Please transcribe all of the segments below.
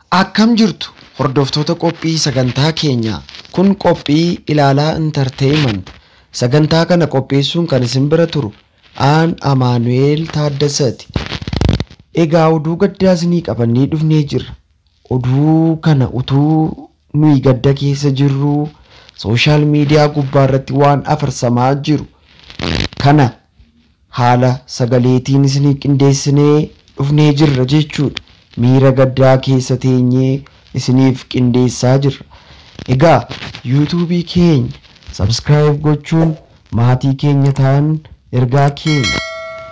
Akkam jirtu hordoftoota qophii sagantaa keenyaa kun qophii ilaalaa intarteeyiment sagantaa kana qopheessuun kan isin bira turu aan amaanu'eel taaddasaati. Egaa oduu gaddaa isinii qabannee dhufnee jirra. Oduu kana utuu nuyi gadda keessa jirru sooshaal miidiyaa gubbaa irratti waan afarsamaa jiru kana haala sagaleetiin isinii qindeessinee dhufnee jirra jechuudha. Miira gaddaa keessa teenyee isiniif qindeessaa jirra. Egaa yuutuubii keenya sabskiraayib gochuun maatii keenya ta'an ergaa keenya.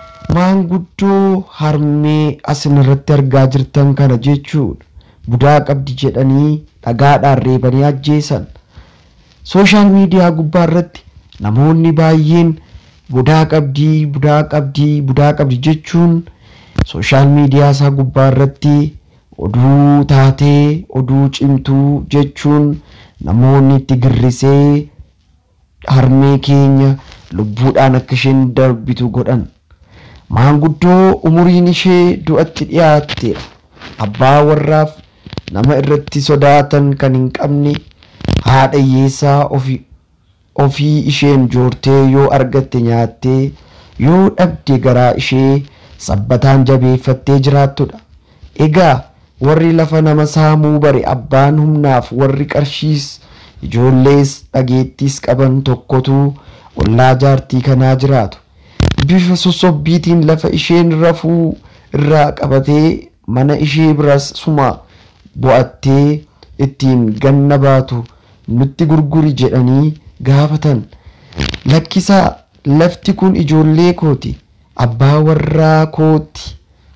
Maanguddoo harmee asin irratti argaa jirtan kana jechuudha. Budaa qabdi jedhanii dhagaadhaan reebanii ajjeesan. Sooshaal miidiyaa gubbaa irratti namoonni baay'een budaa qabdii, budaa qabdii, budaa qabdi jechuun sooshaal miidiyaa isaa gubbaa irratti oduu taatee, oduu cimtuu jechuun namoonni itti girrisee harmee keenya lubbuudhaan akka isheen darbitu godhan. Maanguddoo umuriin ishee du'atti dhiyaatteedha. Abbaa warraaf nama irratti sodaatan kan hin qabne haadha hiyyeessaa ofii ofii isheen joortee yoo argatte nyaattee yoo dhabde garaa ishee sabbataan jabeeffattee jiraattudha. Egaa warri lafa nama saamuu bare abbaan humnaaf warri qarshiis ijoollees dhageettiis qaban tokkotu ollaa jaartii kanaa jiraatu. Bifa sossobbiitiin lafa isheen rafuu irraa qabatee mana ishee biras suma bo'attee ittiin ganna baatu nutti gurguri jedhanii gaafatan. Lakkisaa lafti kun ijoollee kooti. Abbaa warraa kooti.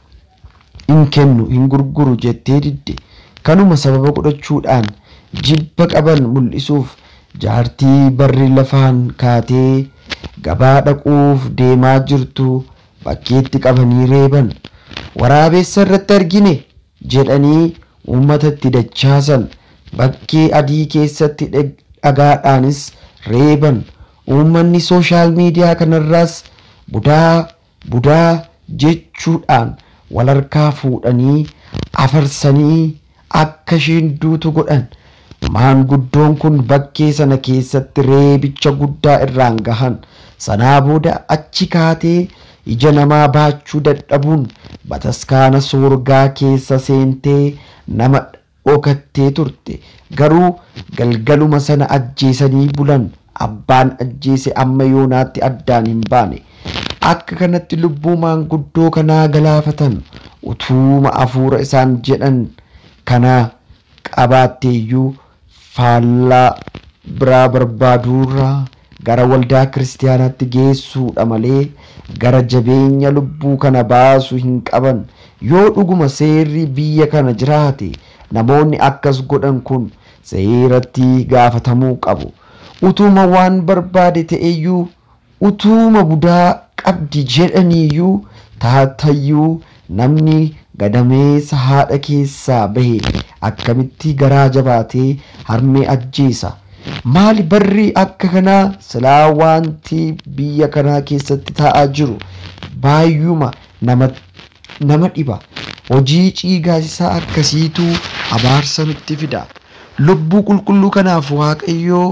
hin kennu hin gurguru jettee didde kanuma sababa godhachuudhaan jibba qaban mul'isuuf jaartii barri lafaan kaatee gabaa dhaquuf deemaa jirtu bakkeetti qabanii reeban waraabessa irratti argine jedhanii uummatatti dachaasan bakkee adii keessatti dhagaadhaanis reeban uummanni sooshaal miidiyaa kanarraas budaa budaa jechuudhaan walharkaa fuudhanii afarsanii akka isheen duutu godhan maanguddoon kun bakkee sana keessatti reebicha guddaa irraan gahan sanaa booda achi kaatee ija namaa baachuu dadhabuun bataskaana soorgaa keessa seentee nama dhokattee turte garuu galgaluma sana ajjeesanii bulan abbaan ajjeese amma yoonaatti addaan hin baane. akka kanatti lubbuu maanguddoo kanaa galaafatan utuuma afuura isaan jedhan kana qabaatteeyyuu faallaa biraa barbaaduurraa gara waldaa kiristaanaatti geessuudha malee gara jabeenya lubbuu kana baasuu hin qaban yoo dhuguma seerri biyya kana jiraate namoonni akkas godhan kun seeratti gaafatamuu qabu utuuma waan barbaade ta'eyyuu utuuma budaa qabdi jedhaniiyyuu taatayyuu namni gadameessa haadha keessaa bahe akkamitti garaa jabaatee harmee ajjeesa maali barri akka kanaa silaa wanti biyya kanaa keessatti ta'aa jiru baay'uma nama nama dhiba hojii ciigaasisaa akkasiitu abaarsa nutti fida lubbuu qulqulluu kanaaf waaqayyoo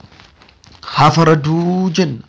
hafaraduu jenna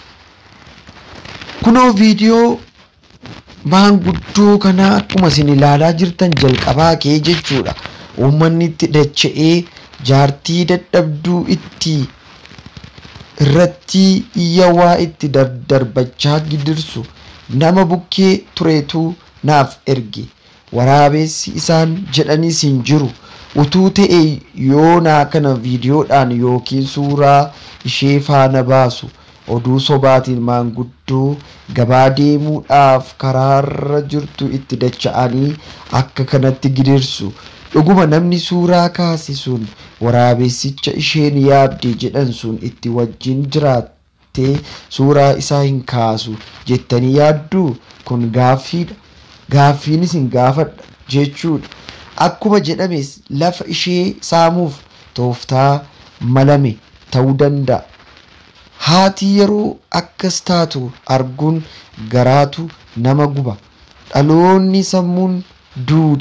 kunoo viidiyoo maanguddoo kanaa akkuma isin ilaalaa jirtan jalqabaa kee jechuudha uummanni itti dacha'ee jaartii dadhabduu itti irratti iyya waa itti darbachaa gidirsu nama bukkee tureetu naaf erge waraabessi isaan jedhanis hin jiru utuu ta'e yoonaa kana viidiyoodhaan yookiin suuraa ishee faana baasu oduu sobaatiin maanguddoo gabaa deemuudhaaf karaarra jirtu itti dacha'anii akka kanatti gidirsu dhuguma namni suuraa kaase sun waraabessicha isheen yaabde jedhan sun itti wajjin jiraattee suuraa isaa hin kaasu jettanii yaadduu kun gaaffiidha gaaffiinis hin gaafadha jechuudha akkuma jedhames lafa ishee saamuuf tooftaa malame ta'uu danda'a. haati yeroo akkas taatu arguun garaatu nama guba dhaloonni sammuun duude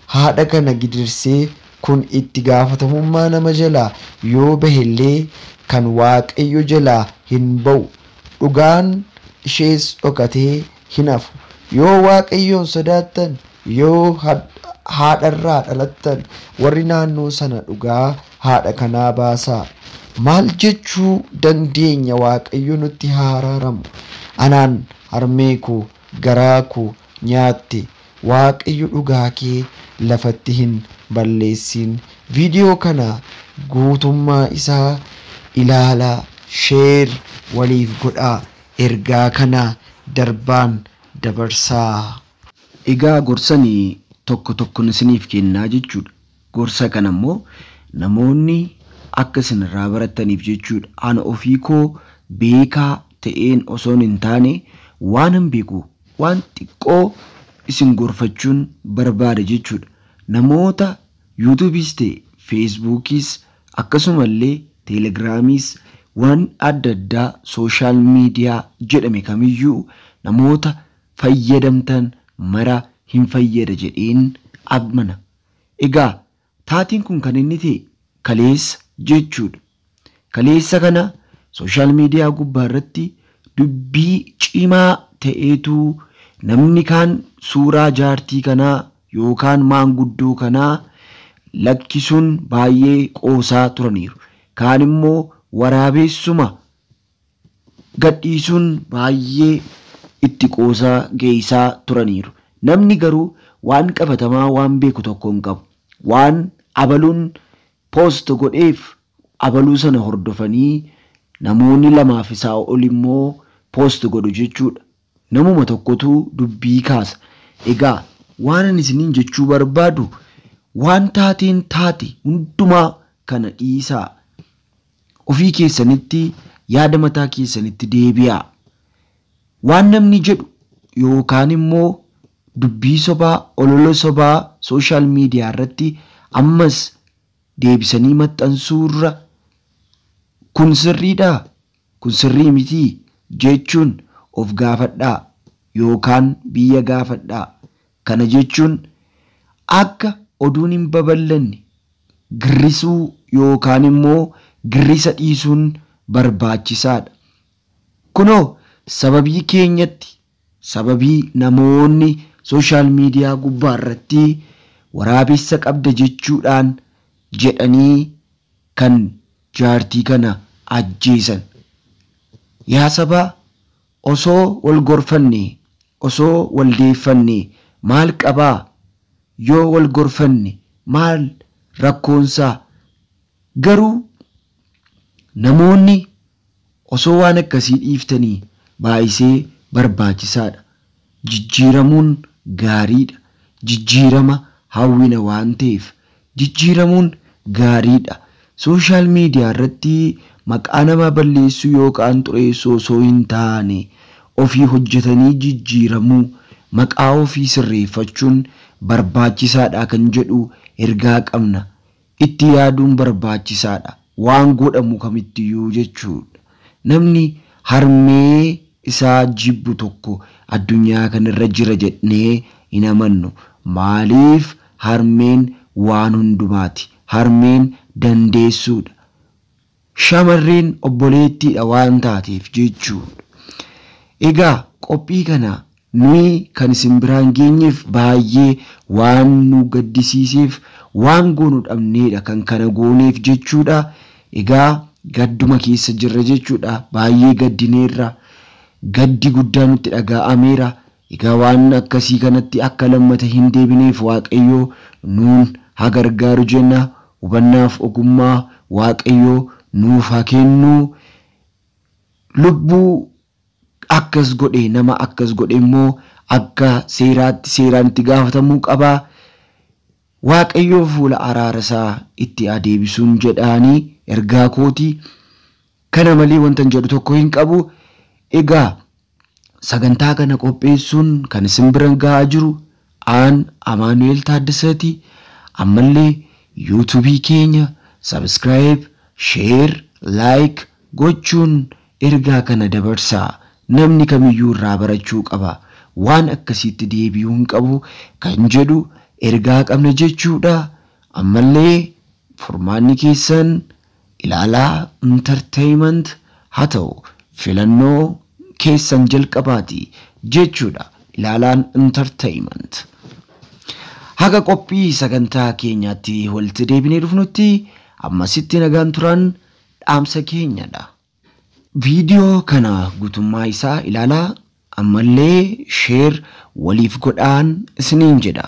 haadha kana gidirsee kun itti gaafatamummaa nama jalaa yoo bahellee kan waaqayyo jalaa hin ba'u dhugaan ishees dhokatee hin hafu yoo waaqayyoon sodaattan yoo haadharraa dhalattan warri naannoo sana dhugaa haadha kanaa baasaa maal jechuu dandeenya waaqayyo nutti haa araaramu anaan harmee koo garaa koo nyaatte waaqayyo dhugaa kee lafatti hin balleessin viidiyoo kana guutummaa isaa ilaalaa sheer waliif godhaa ergaa kana darbaan dabarsaa. Egaa gorsanii tokko tokkoon isiniif kennaa jechuudha. Gorsa kana immoo namoonni akka isin irraa barataniif jechuudha. Ana ofii koo beekaa ta'een osoon hin taane waan hin beeku waan xiqqoo isin gorfachuun barbaada jechuudha. Namoota yuutuubiis ta'e feesbuukiis akkasumallee teelegiraamiis waan adda addaa sooshaal miidiyaa jedhame kamiyyuu namoota fayyadamtan mara hin fayyada jedheen amana. Egaa taatiin kun kan inni ta'e kaleessa jechuudha. Kaleessa kana sooshaal miidiyaa gubbaa irratti dubbii cimaa ta'eetu namni kaan suuraa jaartii kanaa yookaan maanguddoo kanaa lakkisuun baay'ee qoosaa turaniiru. Kaan immoo waraabessuma gadhiisuun baay'ee itti qoosaa geessaa turaniiru. Namni garuu waan qabatamaa waan beeku tokko hin qabu. Waan abaluun poost godheef abaluu sana hordofanii namoonni lamaaf isaa ol immoo poost godhu jechuudha. Namuma tokkotu dubbii kaasa. Egaa waan ani isiniin jechuu barbaadu waan taateen taate hundumaa kana dhiisaa. Ofii keessanitti yaada mataa keessanitti deebi'aa. Waan namni jedhu yookaan immoo dubbii sobaa olola sobaa sooshaal miidiyaa irratti ammas deebisanii maxxansuurra kun sirriidhaa kun sirrii mitii jechuun of gaafadhaa yookaan biyya gaafadhaa kana jechuun akka oduun hin babal'anne girrisuu yookaan immoo girrisa dhiisuun barbaachisaadha. Kunoo sababii keenyatti sababii namoonni sooshaal miidiyaa gubbaa irratti waraabessa qabda jechuudhaan jedhanii kan jaartii kana ajjeesan. Yaa sabaa osoo wal gorfanne osoo wal deeffanne maal qabaa yoo wal gorfanne maal rakkoonsaa garuu namoonni osoo waan akkasii dhiiftanii baay'isee barbaachisaadha. Jijjiiramuun gaariidha. Jijjiirama hawwina waan ta'eef jijjiiramuun gaariidha. Sooshaal miidiyaa irratti maqaa namaa balleessuu yookaan xureessuu osoo hin taane ofii hojjetanii jijjiiramuu maqaa ofii sirreeffachuun barbaachisaadha kan jedhu ergaa qabna. Itti yaaduun barbaachisaadha. Waan godhamu kamittiyyuu jechuudha. Namni harmee isaa jibbu tokko addunyaa kanarra jira jennee hin amannu. Maaliif harmeen waan hundumaati. Harmeen dandeessuudha. Shamarreen obboleettiidha waan taateef jechuudha. Egaa qophii kana nuyi kan isin biraan geenyeef baay'ee waan nu gaddisiiseef waan goonu dhabneedha kan kana gooneef jechuudha. Egaa gadduma keessa jirra jechuudha. Baay'ee gaddineerra. Gaddi guddaa nutti dhaga'ameera. Egaa waan akkasii kanatti akka lammata hin deebineef Waaqayyoo nuun haa gargaaru jenna. Hubannaaf ogummaa Waaqayyoo nuuf haa kennu. Lubbuu akkas godhe nama akkas godhe immoo akka seeraatti seeraan itti gaafatamuu qaba. Waaqayyoo fuula araara isaa itti adeebisuun jedhaanii ergaa kootii kana malee wanta jedhu tokko hin qabu. Egaa sagantaa kana qopheessuun kan isin bira gahaa jiru aan Amaanu'eel Taaddasaati. Ammallee yuutuubii keenya sabskiraayib, sheer, laayik gochuun ergaa kana dabarsaa. Namni kamiyyuu irraa barachuu qaba. Waan akkasiitti deebi'uu hin qabu kan jedhu ergaa qabna jechuudha. Ammallee furmaanni keessan ilaalaa intarteeyiment haa ta'u filannoo keessan jalqabaati jechuudha. Ilaalaan intarteeyiment. Haga qophii sagantaa keenyaatti walitti deebinee dhufnutti ammasitti nagaan turan dhaamsa keenyadha. Viidiyoo kana guutummaa isaa ilaalaa ammallee sheer waliif godhaan isiniin jedha.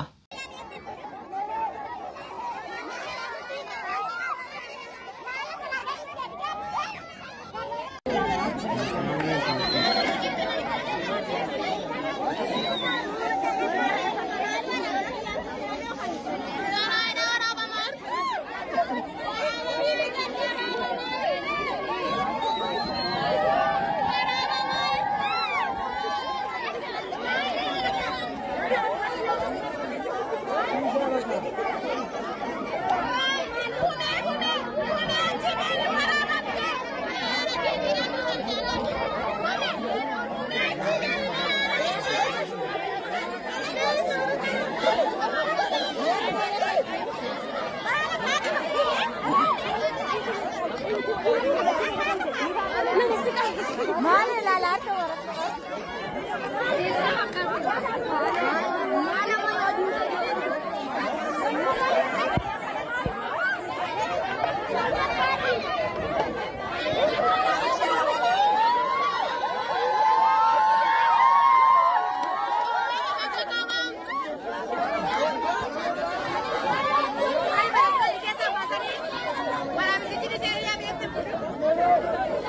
Maali ilaalaa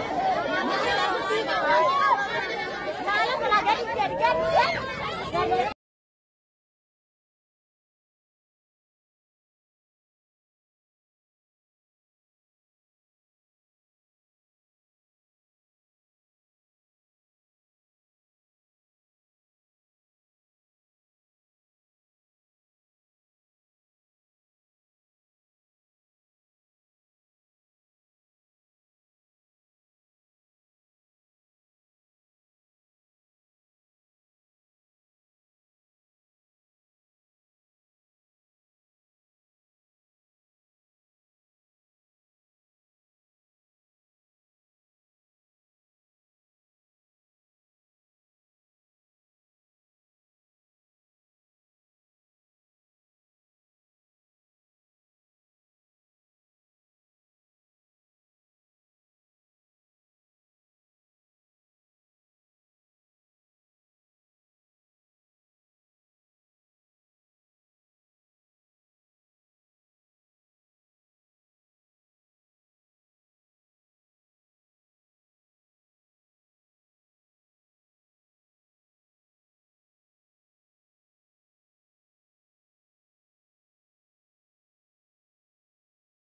Maali